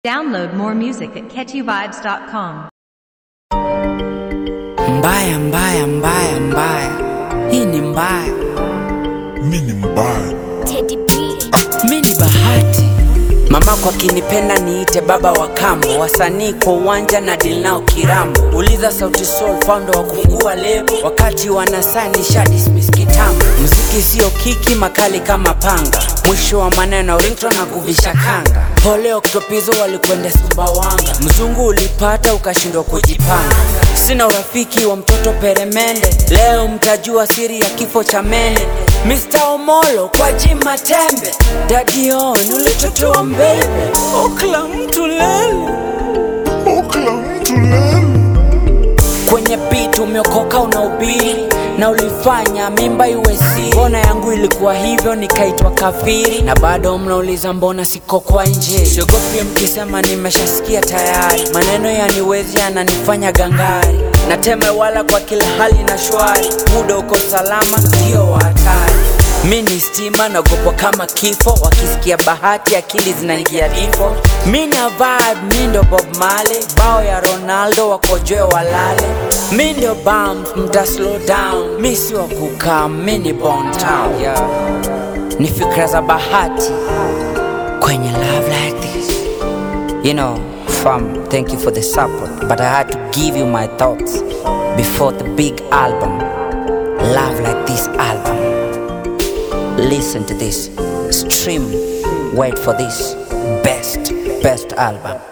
Download more music at catchyvibes.com. Mbaya, mbaya, mbaya, mbaya, hii ni mbaya. mi ni mbaya Teddy B. Mi ni bahati, mamako akinipenda niite baba wa kambo, wasanii kwa uwanja na deal nao kirambo. Uliza Sauti Sol, founder wa kufungua lebo, wakati wanasani sha dismiss kitambo. Mziki sio kiki, makali kama panga, mwisho wa maneno ringtone na kuvisha kanga. Pole Oktopizo walikwenda Sumbawanga, mzungu ulipata ukashindwa kujipanga. Sina urafiki wa mtoto peremende, leo mtajua siri ya kifo cha mene. Mr. Omolo kwa jima tembe, Daddy On ulitotoa mbele, okla mtu lele okla mtu lele kwenye beat umeokoka unaubiri na ulifanya mimba iwe siri. Mbona yangu ilikuwa hivyo nikaitwa kafiri, na bado mnauliza mbona siko kwa nje. Siogopi mkisema nimeshasikia tayari, maneno yaniwezi yananifanya gangari, nateme wala kwa kila hali na shwari, muda uko salama, ndio wa hatari. Mi ni stima naogopwa kama kifo, wakisikia bahati akili zinaingia difo. Mi na vibe, mi ndo Bob Marley, bao ya Ronaldo wakojoe walale. Mi ndio bump, mta slow down, mi si wa kukaa, mi ni Bon Town. Yeah. Ni fikra za bahati kwenye love like this. You know, fam, thank you for the support, but I had to give you my thoughts before the big album, Love Like This album. Listen to this, stream, wait for this best, best album.